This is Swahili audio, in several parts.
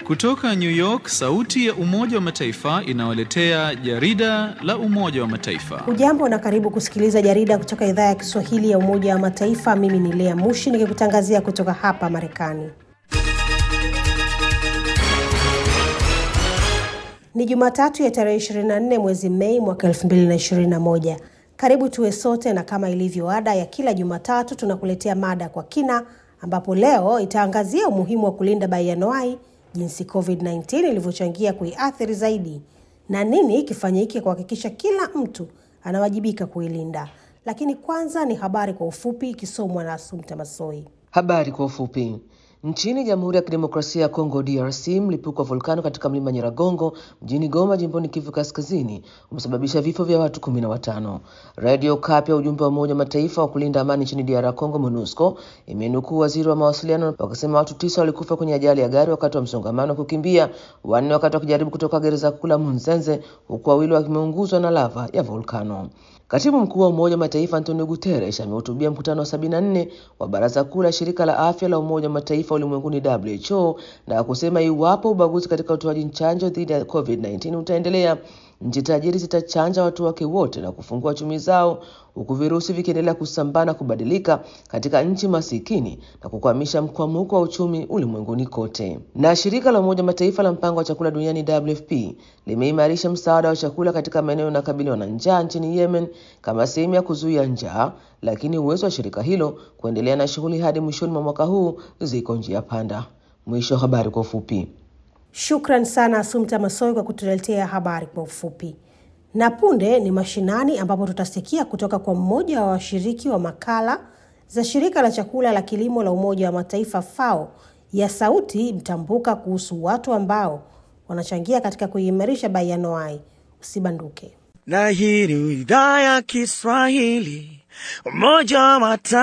Kutoka New York, sauti ya Umoja wa Mataifa inawaletea jarida la Umoja wa Mataifa. Hujambo na karibu kusikiliza jarida kutoka idhaa ya Kiswahili ya Umoja wa Mataifa. Mimi ni Lea Mushi nikikutangazia kutoka hapa Marekani. Ni Jumatatu ya tarehe 24 mwezi Mei mwaka 2021. Karibu tuwe sote, na kama ilivyo ada ya kila Jumatatu tunakuletea mada kwa kina, ambapo leo itaangazia umuhimu wa kulinda baianuai, jinsi COVID-19 ilivyochangia kuiathiri zaidi na nini kifanyike kuhakikisha kila mtu anawajibika kuilinda. Lakini kwanza ni habari kwa ufupi ikisomwa na Asumta Masoi. Habari kwa ufupi. Nchini Jamhuri ya Kidemokrasia ya Kongo DRC, mlipuko wa volkano katika mlima Nyiragongo mjini Goma jimboni Kivu Kaskazini umesababisha vifo vya watu kumi na watano. Radio Kapi ya ujumbe wa Umoja wa Mataifa wa kulinda amani nchini DR Congo MONUSCO imenukuu waziri wa mawasiliano wakisema watu tisa walikufa kwenye ajali ya gari wakati wa msongamano wa kukimbia, wanne wakati wakijaribu kutoka gereza kuu la Munzenze, huku wawili wakimeunguzwa na lava ya volkano. Katibu mkuu wa Umoja wa Mataifa Antonio Guterres amehutubia mkutano wa 74 wa Baraza Kuu la Shirika la Afya la Umoja wa Mataifa ulimwenguni WHO na kusema iwapo ubaguzi katika utoaji chanjo dhidi ya COVID-19 utaendelea, nchi tajiri zitachanja watu wake wote na kufungua chumi zao, huku virusi vikiendelea kusambaa na kubadilika katika nchi masikini na kukwamisha mkwamuko wa uchumi ulimwenguni kote. Na shirika la Umoja wa Mataifa la mpango wa chakula duniani WFP limeimarisha msaada wa chakula katika maeneo yanayokabiliwa na njaa nchini Yemen kama sehemu ya kuzuia njaa, lakini uwezo wa shirika hilo kuendelea na shughuli hadi mwishoni mwa mwaka huu ziko njia panda. Mwisho wa habari kwa ufupi. Shukran sana Asumta Masoi kwa kutuletea habari kwa ufupi. Na punde ni mashinani, ambapo tutasikia kutoka kwa mmoja wa washiriki wa makala za shirika la chakula la kilimo la Umoja wa Mataifa FAO ya sauti mtambuka kuhusu watu ambao wanachangia katika kuimarisha baianuai. Usibanduke. Na hii ni idhaa ya Kiswahili Umoja wa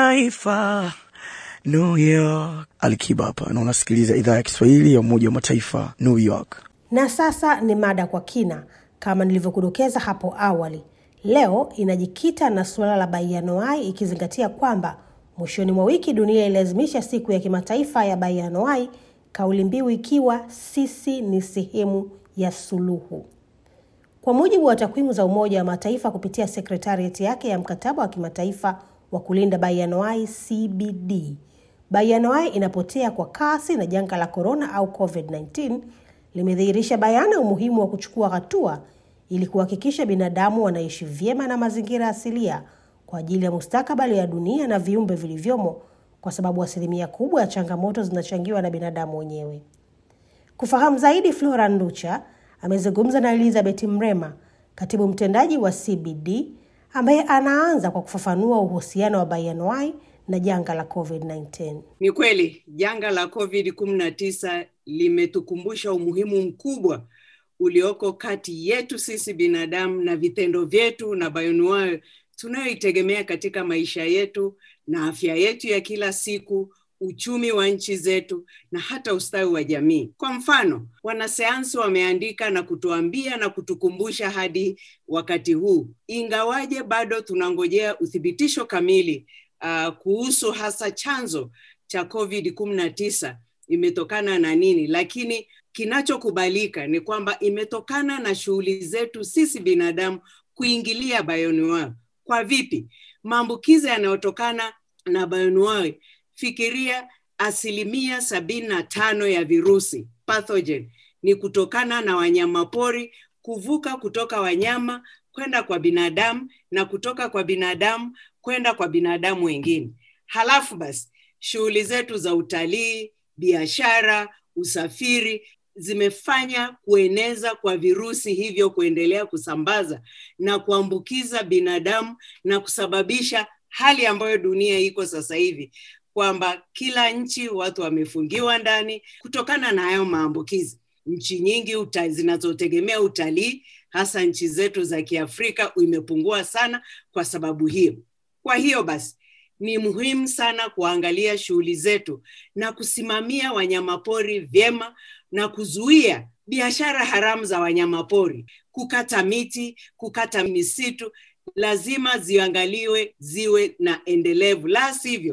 Mataifa New York. Alikiba hapa na unasikiliza idhaa ya Kiswahili ya Umoja wa Mataifa New York. Na sasa ni mada kwa kina. Kama nilivyokudokeza hapo awali, leo inajikita na suala la baianuai, ikizingatia kwamba mwishoni mwa wiki dunia ililazimisha siku ya kimataifa ya baianuai, kauli mbiu ikiwa sisi ni sehemu ya suluhu. Kwa mujibu wa takwimu za Umoja wa Mataifa kupitia sekretariati yake ya mkataba wa kimataifa wa kulinda baianuai CBD, baianuai inapotea kwa kasi na janga la korona au COVID-19 limedhihirisha bayana umuhimu wa kuchukua hatua ili kuhakikisha binadamu wanaishi vyema na mazingira asilia kwa ajili ya mustakabali ya dunia na viumbe vilivyomo, kwa sababu asilimia kubwa ya changamoto zinachangiwa na binadamu wenyewe. Kufahamu zaidi, Flora Nducha amezungumza na Elizabeth Mrema, katibu mtendaji wa CBD, ambaye anaanza kwa kufafanua uhusiano wa baianuai na janga la COVID-19. Ni kweli janga la COVID-19 limetukumbusha umuhimu mkubwa ulioko kati yetu sisi binadamu na vitendo vyetu na bioanuwai tunayoitegemea katika maisha yetu na afya yetu ya kila siku, uchumi wa nchi zetu na hata ustawi wa jamii. Kwa mfano, wanasayansi wameandika na kutuambia na kutukumbusha hadi wakati huu, ingawaje bado tunangojea uthibitisho kamili uh, kuhusu hasa chanzo cha COVID-19 imetokana na nini, lakini kinachokubalika ni kwamba imetokana na shughuli zetu sisi binadamu kuingilia bioanuwai. Kwa vipi? Maambukizi yanayotokana na bioanuwai, fikiria asilimia sabini na tano ya virusi pathogen ni kutokana na wanyamapori kuvuka kutoka wanyama kwenda kwa binadamu na kutoka kwa binadamu kwenda kwa binadamu wengine. Halafu basi shughuli zetu za utalii, biashara, usafiri zimefanya kueneza kwa virusi hivyo kuendelea kusambaza na kuambukiza binadamu na kusababisha hali ambayo dunia iko sasa hivi kwamba kila nchi watu wamefungiwa ndani kutokana na hayo maambukizi. Nchi nyingi uta, zinazotegemea utalii hasa nchi zetu za Kiafrika imepungua sana kwa sababu hiyo. Kwa hiyo basi ni muhimu sana kuangalia shughuli zetu na kusimamia wanyamapori vyema na kuzuia biashara haramu za wanyamapori, kukata miti, kukata misitu, lazima ziangaliwe ziwe na endelevu, la sivyo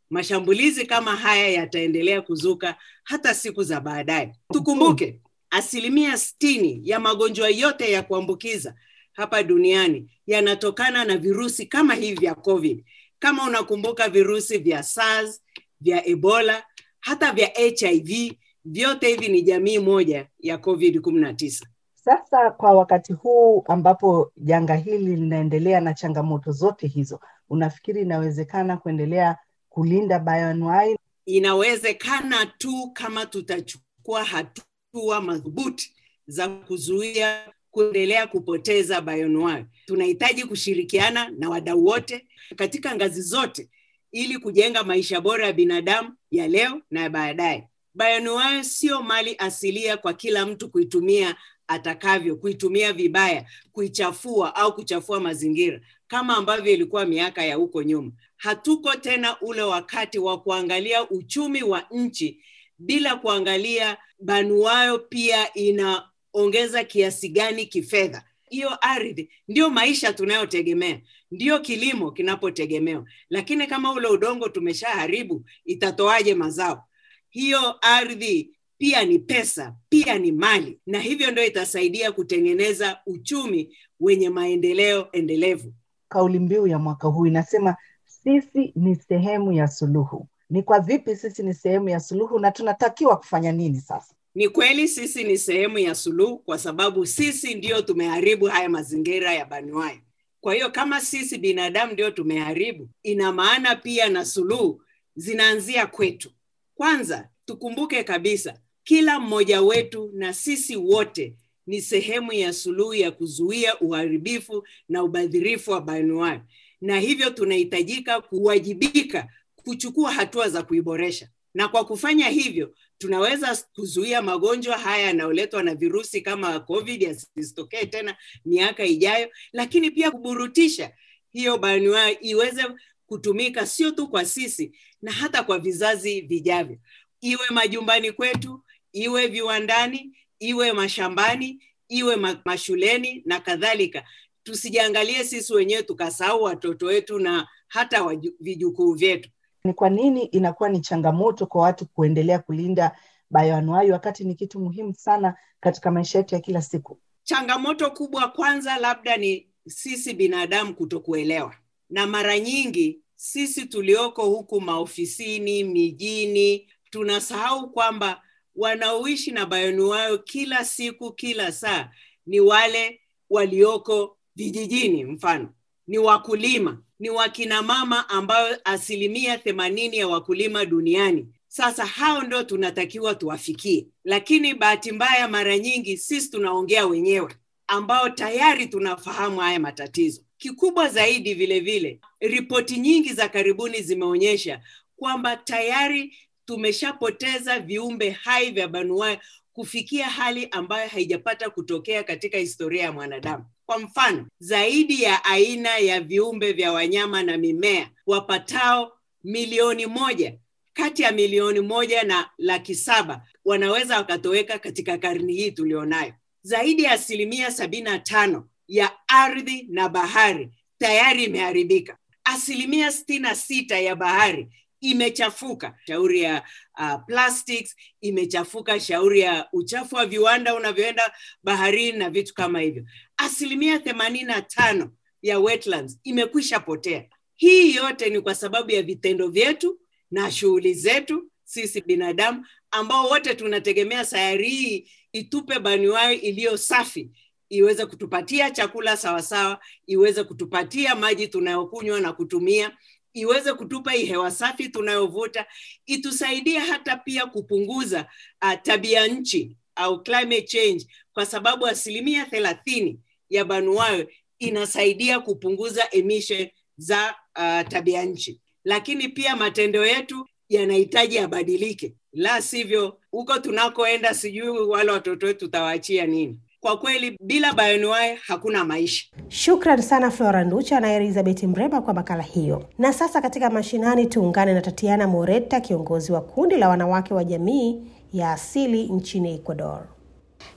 mashambulizi kama haya yataendelea kuzuka hata siku za baadaye. Tukumbuke asilimia sitini ya magonjwa yote ya kuambukiza hapa duniani yanatokana na virusi kama hivi vya COVID. Kama unakumbuka virusi vya SARS, vya Ebola, hata vya HIV, vyote hivi ni jamii moja ya COVID 19. Sasa kwa wakati huu ambapo janga hili linaendelea na changamoto zote hizo, unafikiri inawezekana kuendelea kulinda bioanuwai? Inawezekana tu kama tutachukua hatua madhubuti za kuzuia kuendelea kupoteza bioanuwai. Tunahitaji kushirikiana na wadau wote katika ngazi zote ili kujenga maisha bora ya binadamu ya leo na ya baadaye. Bioanuwai sio mali asilia kwa kila mtu kuitumia atakavyo, kuitumia vibaya, kuichafua au kuchafua mazingira kama ambavyo ilikuwa miaka ya huko nyuma. Hatuko tena ule wakati wa kuangalia uchumi wa nchi bila kuangalia banuayo pia inaongeza kiasi gani kifedha. Hiyo ardhi ndio maisha tunayotegemea, ndio kilimo kinapotegemewa, lakini kama ule udongo tumeshaharibu, itatoaje mazao? Hiyo ardhi pia ni pesa, pia ni mali, na hivyo ndio itasaidia kutengeneza uchumi wenye maendeleo endelevu. Kauli mbiu ya mwaka huu inasema sisi ni sehemu ya suluhu. Ni kwa vipi sisi ni sehemu ya suluhu na tunatakiwa kufanya nini sasa? Ni kweli sisi ni sehemu ya suluhu, kwa sababu sisi ndio tumeharibu haya mazingira ya banuai. Kwa hiyo kama sisi binadamu ndio tumeharibu, ina maana pia na suluhu zinaanzia kwetu. Kwanza tukumbuke kabisa, kila mmoja wetu na sisi wote ni sehemu ya suluhu ya kuzuia uharibifu na ubadhirifu wa banuai, na hivyo tunahitajika kuwajibika kuchukua hatua za kuiboresha, na kwa kufanya hivyo tunaweza kuzuia magonjwa haya yanayoletwa na virusi kama COVID yasitokee tena miaka ijayo, lakini pia kuburutisha hiyo banuai iweze kutumika sio tu kwa sisi na hata kwa vizazi vijavyo, iwe majumbani kwetu, iwe viwandani, iwe mashambani, iwe mashuleni na kadhalika. Tusijiangalie sisi wenyewe tukasahau watoto wetu na hata vijukuu vyetu. Ni kwa nini inakuwa ni changamoto kwa watu kuendelea kulinda bioanuai wakati ni kitu muhimu sana katika maisha yetu ya kila siku? Changamoto kubwa kwanza labda ni sisi binadamu kutokuelewa, na mara nyingi sisi tulioko huku maofisini, mijini, tunasahau kwamba wanaoishi na bioanuwai kila siku, kila saa ni wale walioko vijijini, mfano ni wakulima, ni wakina mama ambayo asilimia themanini ya wakulima duniani. Sasa hao ndio tunatakiwa tuwafikie, lakini bahati mbaya, mara nyingi sisi tunaongea wenyewe ambao tayari tunafahamu haya matatizo. Kikubwa zaidi, vile vile, ripoti nyingi za karibuni zimeonyesha kwamba tayari tumeshapoteza viumbe hai vya banuai kufikia hali ambayo haijapata kutokea katika historia ya mwanadamu. Kwa mfano, zaidi ya aina ya viumbe vya wanyama na mimea wapatao milioni moja kati ya milioni moja na laki saba wanaweza wakatoweka katika karni hii tulionayo. Zaidi ya asilimia sabini na tano ya ardhi na bahari tayari imeharibika. Asilimia sitini na sita ya bahari imechafuka, shauri ya uh, plastics imechafuka, shauri ya uchafu wa viwanda unavyoenda baharini na vitu kama hivyo. Asilimia themanini na tano ya wetlands imekwisha potea. Hii yote ni kwa sababu ya vitendo vyetu na shughuli zetu sisi binadamu, ambao wote tunategemea sayari hii itupe banuai iliyo safi iweze kutupatia chakula sawasawa, iweze kutupatia maji tunayokunywa na kutumia, iweze kutupa hii hewa safi tunayovuta, itusaidie hata pia kupunguza uh, tabia nchi au climate change, kwa sababu asilimia thelathini ya banuayo inasaidia kupunguza emission za uh, tabia nchi. Lakini pia matendo yetu yanahitaji yabadilike, la sivyo huko tunakoenda, sijui wale watoto wetu tutawaachia nini? Kwa kweli bila bioanuwai hakuna maisha. Shukran sana Flora Nducha na Elizabeth Mreba kwa makala hiyo. Na sasa katika mashinani, tuungane na Tatiana Moreta, kiongozi wa kundi la wanawake wa jamii ya asili nchini Ecuador.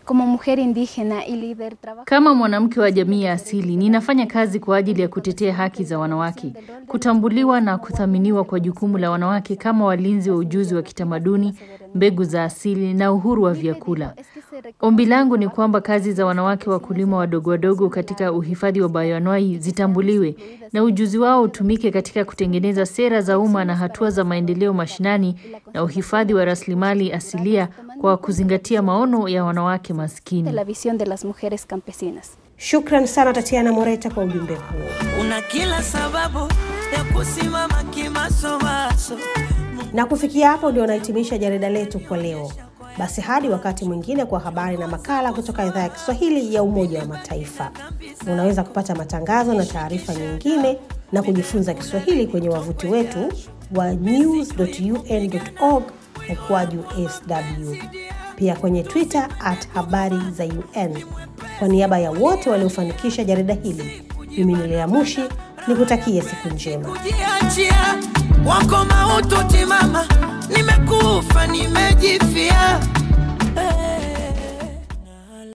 Como mujer indígena y líder trabajo Kama mwanamke wa jamii ya asili, ninafanya kazi kwa ajili ya kutetea haki za wanawake, kutambuliwa na kuthaminiwa kwa jukumu la wanawake kama walinzi wa ujuzi wa kitamaduni, mbegu za asili na uhuru wa vyakula. Ombi langu ni kwamba kazi za wanawake wakulima wadogo wadogo katika uhifadhi wa bayoanuai zitambuliwe na ujuzi wao utumike katika kutengeneza sera za umma na hatua za maendeleo mashinani na uhifadhi wa rasilimali asilia kwa kuzingatia maono ya wanawake de maskini. la visión de las mujeres campesinas. Shukran sana Tatiana Moreta kwa ujumbe huo. una kila sababu ya kusimama kimasomaso. Na kufikia hapo ndio nahitimisha jarida letu kwa leo. Basi hadi wakati mwingine kwa habari na makala kutoka idhaa ya Kiswahili ya Umoja wa Mataifa. Unaweza kupata matangazo na taarifa nyingine na kujifunza Kiswahili kwenye wavuti wetu wa news.un.org mkwaju sw, pia kwenye Twitter at habari za UN. Kwa niaba ya wote waliofanikisha jarida hili, mimi ni Lea Mushi nikutakie siku njema. Jiachia wako maututi mama, nimekufa nimejifia